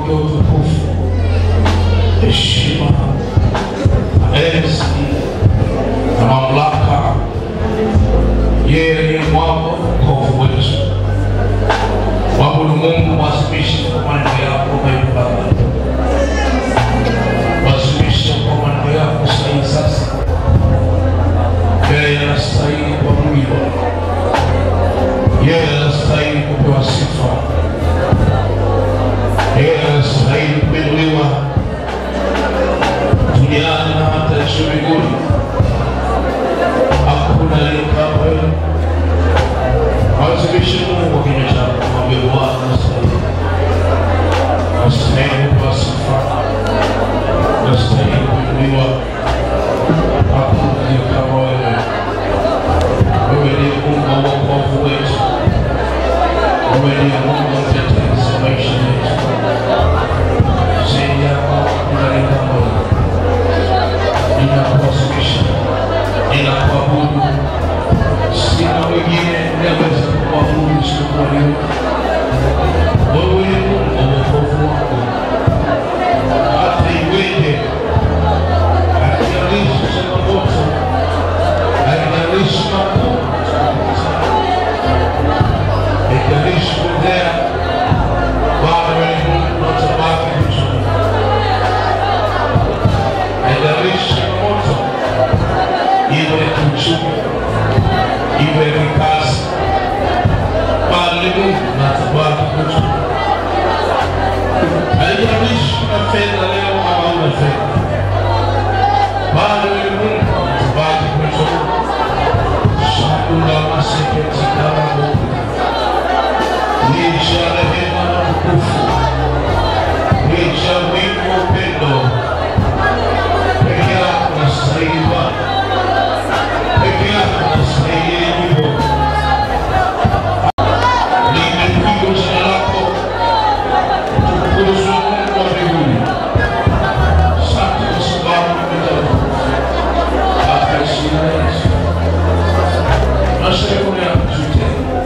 pokea utukufu, heshima, enzi na mamlaka. Yeye aliye mwamba wokovu wetu. Mwabudu Mungu, mwasimishe kwa maneno yako Mungu Baba, mwasimishe kwa maneno yako sahihi sasa. Yeye anastahili kuabudiwa, yeye anastahili kupewa sifa, yeye anastahili kuinuliwa duniani na hata juu mbinguni. Hakuna aliye kama wewe. Wazimishe Mungu kwa kinywa chako, mwambie Bwana anastahili, anastahili kupewa sifa, anastahili kuinuliwa. Hakuna aliye kama wewe. Wewe ndiye Mungu wa wokovu wetu, wewe ndiye Mungu wa utetezi wa maisha yetu. Zaidi yako hakuna aliye kama wewe. Ninakuwasilisha, ninakuabudu sina wengine naweza kuabudu isipokuwa wewe. Wewe ni Mungu wa wokovu wangu, hata iweje, haijalishi changamoto, haijalishi magumu, haijalishi kuendea, bado wewe ni Mungu na utabaki mzuri. Haijalishi changamoto, iwe ya kiuchumi iwe ni kazi bali ni Mungu na tabaki kwetu. Haijalishi una fedha leo ama una fedha, bado ni Mungu na tabaki kwetu. Shakula maseketi karamu licha rehema na tukufu, licha wingi wa upendo, peke yako unastahili Bwana peke yako unastahili nyimbo. Limepigwa jina lako, utukuzwe Mungu wa mbinguni. Asante kwa sababu umetoka katika jina la Yesu. Tunasherehekea kujute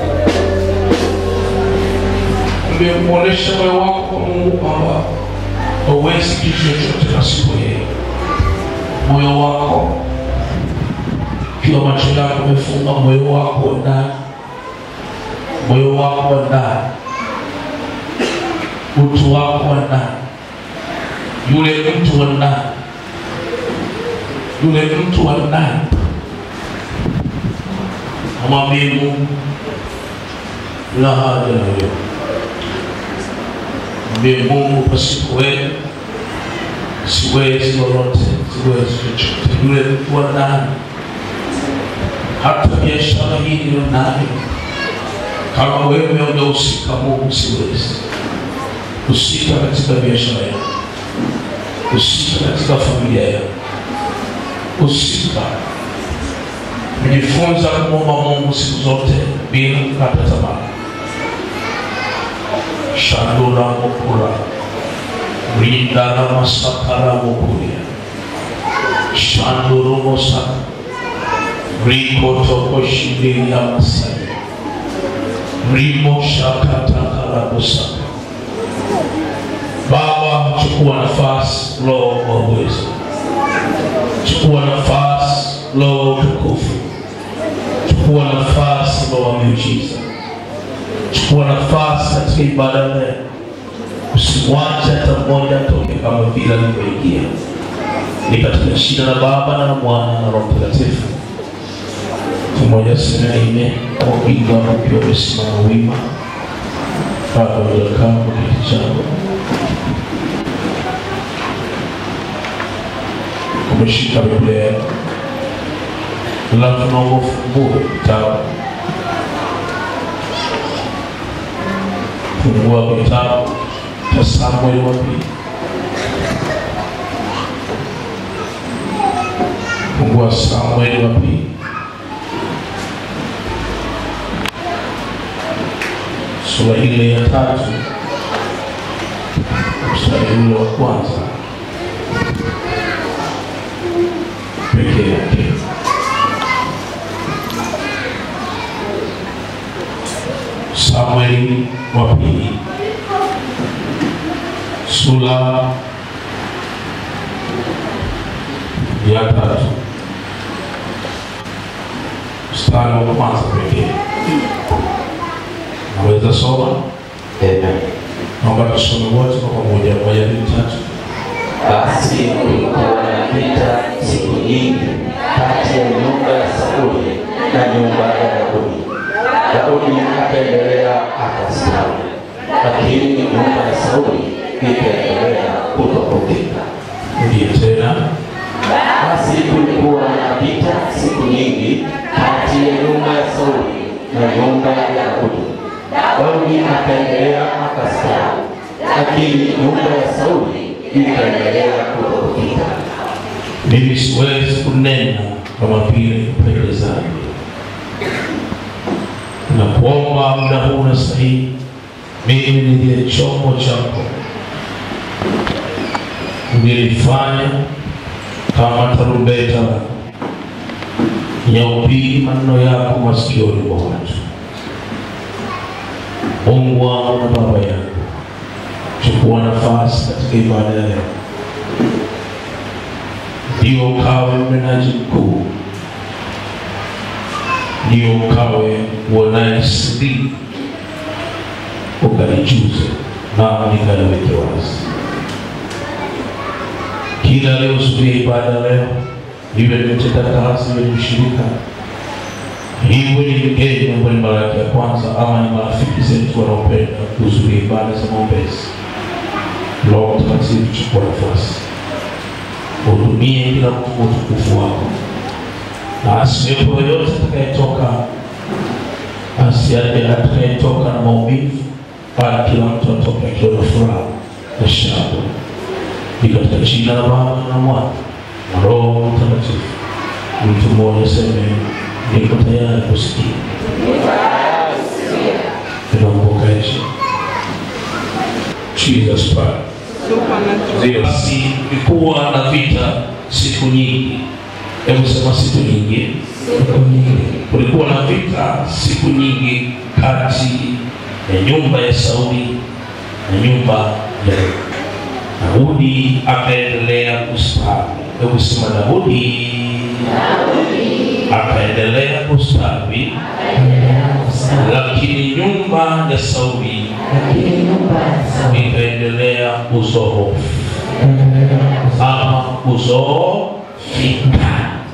umemwonyesha moyo wako kwa Mungu kwamba hauwezi kitu chochote pasipo yeye. Moyo wako ikiwa macho yako umefunga moyo wako wa ndani, moyo wako wa ndani, utu wako wa ndani, yule mtu wa ndani, yule mtu wa ndani, amwambie Mungu la haja na wewe, mwambie Mungu, pasipo wewe siwezi lolote, siwezi chochote. Yule mtu wa ndani hata biashara hii niliyo nayo, kama wewe hujahusika, Mungu, siwezi. Husika katika biashara yangu, husika katika familia yangu, husika. Nijifunza kumwomba Mungu siku zote bila kukata tamaa. shandura mukura rindara masakara mukuria shanduru mosaka rikotokoshibiria masai rimo shakatakarabusa Baba, chukua nafasi, Roho wa uwezo, chukua nafasi, Roho wa utukufu, chukua nafasi, Roho wa miujiza, chukua nafasi katika ibada leo, usimwache hata mmoja atoke kama vile alivyoingia. Ni katika jina la Baba na la Mwana na Roho Mtakatifu. Pamoja sema amen. Kwa kuingia ukiwa umesimama wima, bado hujakaa kwa kiti chako, umeshika Biblia yako, alafu naomba ufungue kitabu, fungua kitabu cha Samueli wa pili, fungua Samueli wa pili sura ile ya tatu mstari ule wa kwanza pekee yake. Samueli wa pili sura ya tatu mstari wa kwanza pekee. Naweza soma? Amen. Naomba tusome wote kwa pamoja, moja, mbili, tatu. Basi kulikuwa na vita siku nyingi kati ya nyumba ya Sauli na nyumba ya Daudi. Daudi akaendelea akastawi, lakini nyumba ya Sauli ikaendelea kudhoofika. Ndiye tena Basi kulikuwa na vita siku nyingi kati ya nyumba ya Sauli na nyumba ya Daudi. Daudi akaendelea akastawi, lakini nyumba ya Sauli ikaendelea kudhoofika. mimi siwezi kunena kama vile mpendezavyo. Nakuomba muda huu na sahihi, mimi niliye chombo chako, nilifanya kama tarumbeta lako yaupigi maneno yako masikioni mwa watu. Mungu wangu na Baba yangu, chukua nafasi katika ibada ya leo ndio ukawe mnenaji mkuu, ndio ukawe uonaye siri, ukalijuze nami nikaliweke wazi. Kila leo siku ya ibada leo, iwe ni mtendakazi, iwe ni mshirika, iwe ni mgeni ambaye ni mara yake ya kwanza, ama ni marafiki zetu wanaopenda kuhudhuria ibada za maombezi, Roho Mtakatifu, chukua nafasi hudumie kila mtu kwa utukufu wako, na asiwepo yoyote atakayetoka asiaje atakayetoka na maumivu, bali kila mtu atoke akiwa na furaha na shangwe. Ni katika jina la Baba na Mwana na Roho Mtakatifu. Mtu mmoja seme, niko tayari kusikia. Tunaomba chini. Jesus Christ. Zile basi kulikuwa na vita siku nyingi. Hebu sema siku nyingi. Kulikuwa na vita siku nyingi kati ya nyumba ya Sauli na nyumba ya Daudi. Akaendelea kustawi. Hebu sema Daudi akaendelea kustawi, lakini nyumba ya Sauli ikaendelea kuzoofu ama kuzoofika.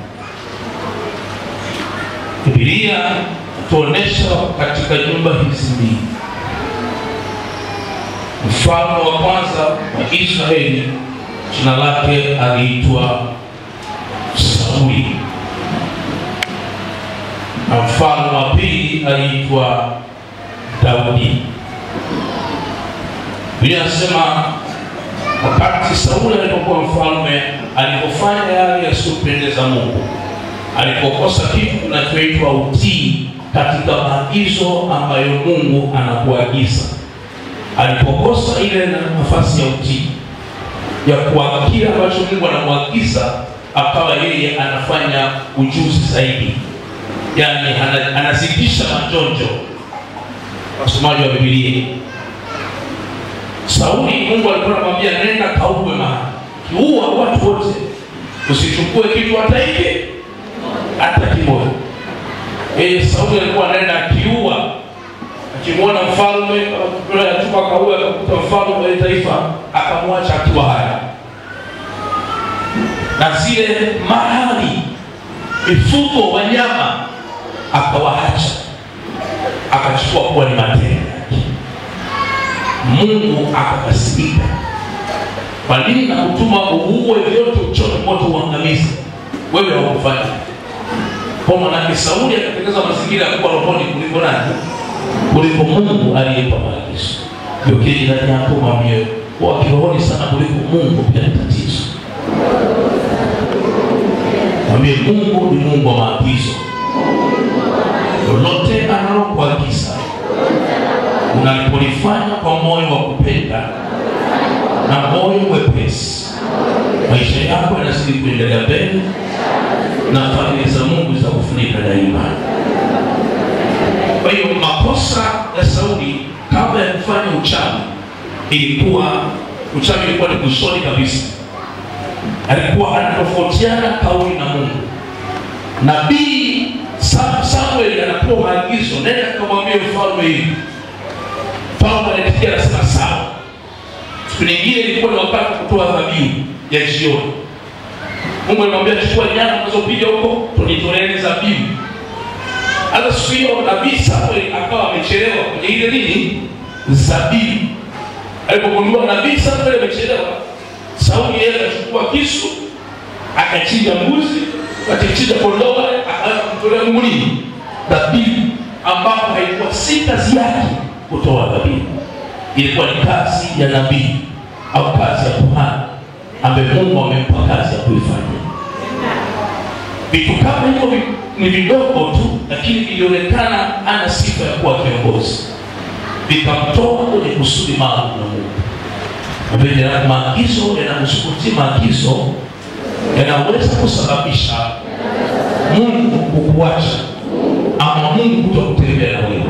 Biblia tuonesha katika nyumba hizi mbili, mfalme wa kwanza wa Israeli jina lake aliitwa Sauli na mfalme wa pili aliitwa Daudi. Biblia inasema wakati Sauli alipokuwa mfalme, alipofanya yale yasiyopendeza Mungu, alipokosa kitu kinachoitwa utii katika maagizo ambayo Mungu anakuagiza, alipokosa ile nafasi ya utii ya kwa kile ambacho Mungu anamwagiza, akawa yeye anafanya ujuzi zaidi, yaani ana- anazidisha majonjo. Wasomaji wa Biblia, Sauli Mungu alikuwa anamwambia nenda kauwe mahali, kiua watu wote, usichukue kitu hata hiki hata kimoja. Yeye Sauli alikuwa anaenda akiua, akimwona mfalme achukua akaua, akakuta mfalme wa taifa, akamwacha akiwa haya na zile mahali mifugo wanyama akawaacha, akachukua kuwa ni matendo yake. Mungu akakasirika. Kwa nini nakutuma uue vyote, uchote moto, uangamize? Wewe haukufanya kwa manake. Sauli akatengeneza mazingira ya kuwa rohoni kuliko nani? Kuliko Mungu aliyempa maagizo. Ndio kile jirani yako mwambie, kuwa kirohoni sana kuliko Mungu pia ni tatizo. Mwambie Mungu ni Mungu wa maagizo. Lolote analokuagiza unalipolifanya kwa moyo wa kupenda na moyo mwepesi, maisha yako yanazidi kuendelea mbele na fadhili za Mungu za kufunika daima. Kwa hiyo makosa ya Sauli kabla ya kufanya uchawi ilikuwa uchawi ilikuwa ni mwishoni kabisa alikuwa anatofautiana kauli na mungu nabii Sam- samuel anapewa maagizo nenda kamwambia mfalme hivi mfalme anaitikia anasema sawa siku nyingine ilikuwa ni wakati wa kutoa dhabihu ya jioni mungu alimwambia chukua nyama unazopiga huko tunitoleeni dhabihu hata siku hiyo nabii samuel akawa amechelewa kwenye ile nini zabibu alipogundua nabii samuel amechelewa sauli yeye akachukua kisu akachinja mbuzi akachinja kondoo akaanza kumtolea mungu nini dhabihu ambapo haikuwa si kazi yake kutoa dhabihu ilikuwa ni kazi ya nabii au kazi ya kuhani ambaye mungu amempa kazi ya kuifanya vitu kama hivyo vi- ni vidogo tu lakini vilionekana ana sifa ya kuwa kiongozi vikamtoa kwenye kusudi maalum na mungu Napenda maagizo yanamsukutia maagizo yanaweza kusababisha mungu kukuacha ama mungu kuto kutembea na wewe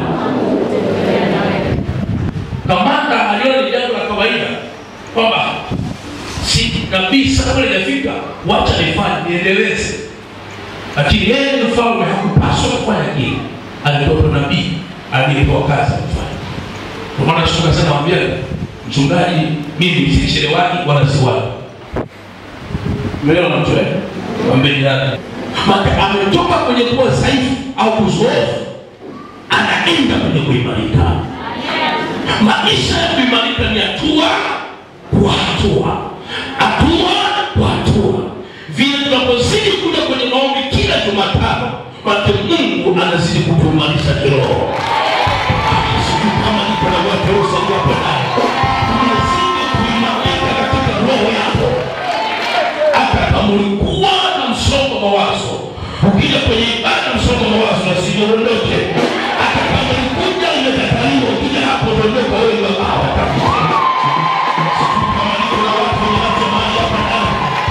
kamanda aliona ni jambo la kawaida kwamba si nabii samuel hajafika wacha nifanye niendeleze lakini yeye ni mfalme hakupaswa kufanya kile alitoto nabii aliyepewa kazi ya kufanya kwa maana tukasema mwambia mchungaji mimi sichelewani wala siwani umeelewa mtu eh mwambie jirani maana ametoka kwenye kuwa dhaifu au kuzoefu anaenda kwenye kuimarika maisha ya kuimarika ni hatua kwa hatua hatua kwa hatua vile tunapozidi kuja kwenye maombi kila jumatano make mungu anazidi kutuimarisha kiroho sijui kama niko na watu wapo naye unazidi kuimarika katika roho yako hata kama ulikuwa na msongo wa mawazo ukija kwenye ibada msongo wa mawazo nasidondoke hata kama ulikuja umekataliwa ukija hapo dondoka wewe ndio hawa kabisa Sijui kama niko na watu wenye afya mahali hapa ndani.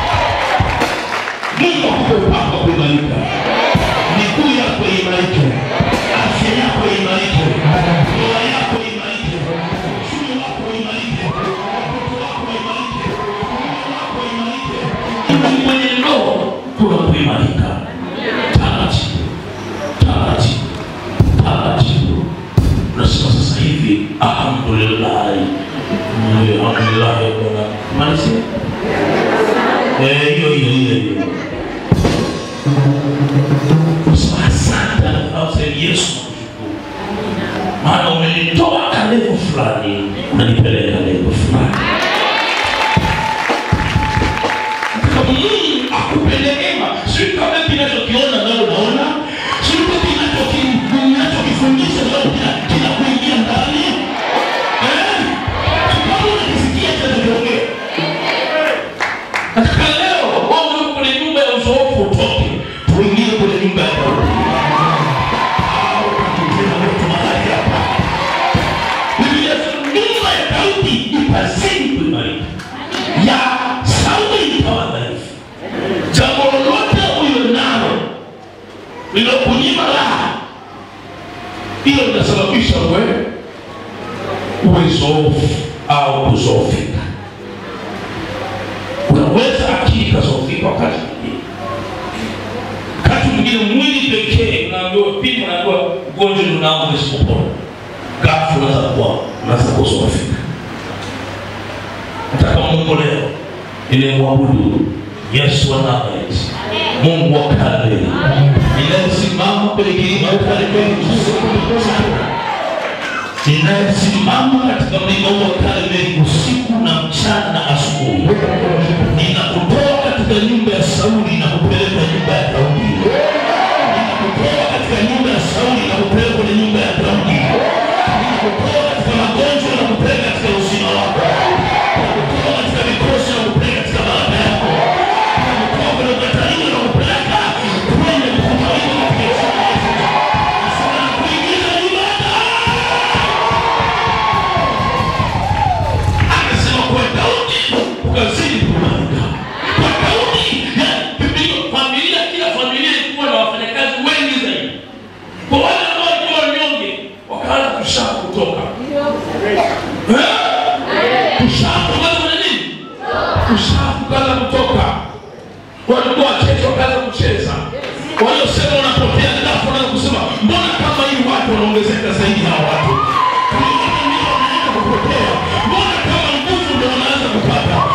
Mungu akupe upako wa kuimarika miguu yako imarike afya yako imarike ndoa yako imarike uchumi wako imarike watoto wako imarike mume wako imarike Mungu mwenye roho kuna kuimarika taratibu taratibu taratibu unasema sasa hivi alhamdulillahi alhamdulillahi bwana malizia Eh, hiyo hiyo hiyo hiyo kusema asante au sema yesu nakushukuru maana umenitoa kalevo fulani unanipeleka levo fulani kama mungu akupe neema sio kama kinachokiona nalo naona sio kinachoki- kinachokifundisha nalo kina- kinakuingia ndani Eh? kama unakisikia kinachokiongea katika leo wewe uko kwenye nyumba ya uzoefu utoke tuingie kwenye nyumba ya Daudi au tukutane wetu mahali hapa Biblia inasema nyumba ya Daudi ipazini kuimarika ya Sauli ikawa dhaifu jambo lolote ulio nalo lilokunyima raha hilo linasababisha wewe uwe zoofu au kuzofika unaweza akili ikazofika wakati mwingine wakati mwingine mwili pekee unaambiwa pima unaambiwa ugonjwa ndio unao usipopona ghafla unaweza kuwa unaweza kuzofika nataka mungu leo nilimwabudu yesu wa nazareti mungu wa kale ninayesimama kwenye kilima cha karmeli usiku ninayesimama katika mlima huu wa karmeli usiku na mchana na asubuhi ninakutoa katika nyumba ya sauli na kupeleka nyumba ya daudi ninakutoa katika nyumba ya sauli na kupeleka kwenye nyumba ya daudi ninakutoa katika magonjwa na kupeleka katika uzima wako ninakutoa katika mikosi na kupeleka katika baraka yako ninakutoa kwenye ukataliwa na kupeleka kwenye kukubaliwa katika jina la Yesu. Nasema nakuingiza ibada akasema kwa daudi ushavu kaanza kutoka walikuwa wachezo wakaanza kucheza waliosema wanapotea ghafla wanaanza kusema mbona kama hii watu wanaongezeka zaidi na watu Kama ndio wanaanza kupotea mbona kama nguvu ndio wanaanza kupata